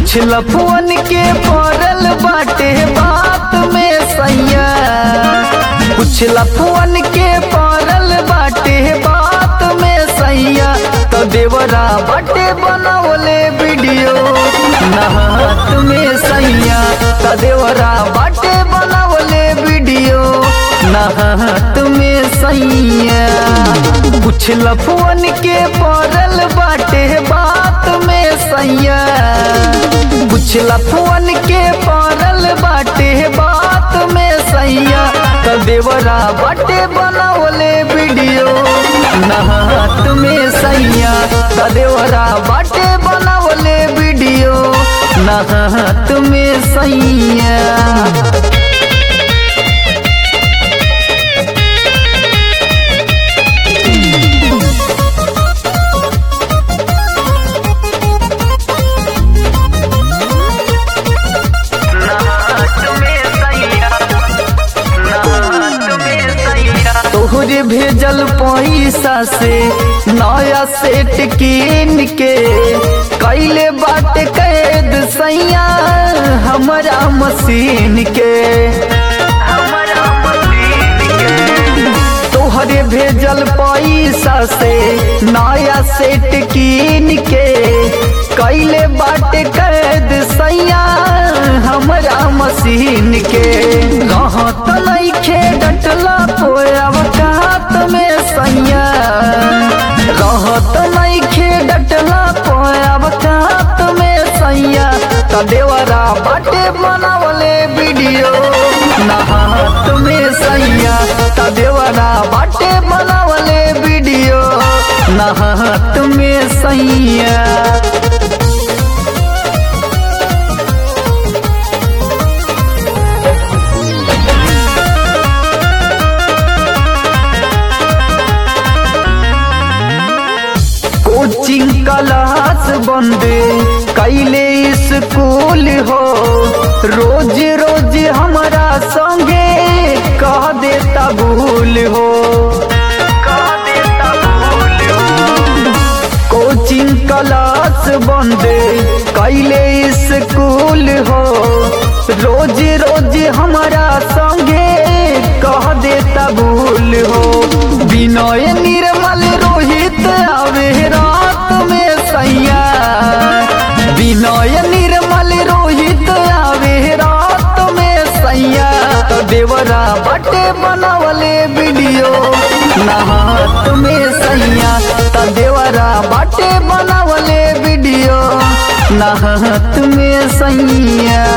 कुछ लफुअन के पड़ल बाटे बात में सैया कुछ लफुअन के पड़ल बाटे बात में सैया तो देवरा बाटे बनावले वीडियो नहात में सैया तो देवरा बाटे बनावले वीडियो नहात में सैया कुछ लफुअन के पड़ल बाटे बात में सैया कुछ लफुअन के पड़ल बाटे बात में सैया तो देवरा बाटे बनावले वीडियो नहात में सैया तो देवरा बाटे बनावले वीडियो नहात में सैया तोहरे भेजल पैसा से नया सेट कीन के कैले बाट कैद सैया हमारा मशीन के तोहरे भेजल पैसा से नया सेट कीन के कैले बाट कैद सैया हमारा मशीन के रहत नइखे डटला पोया कात में सैया रहत नइखे डटला पोया कात में सैया त देवरा बाटे बनावले वीडियो नहात में सैया त देवरा बाटे बनावले वीडियो नहात में सैया कोचिंग क्लास बंद कैले स्कूल हो रोज रोज हमारा संगे कह देता भूल हो कोचिंग क्लास बंद कैले स्कूल हो रोज रोज हमारा संगे कह देता भूल हो विनय निर्मल रोहित आवे रात में सैया विनय निर्मल रोहित आवे रात में सैया तो देवरा बटे बनावले वीडियो नहात में सैया तो देवरा बटे बनावले वीडियो नहात में सैया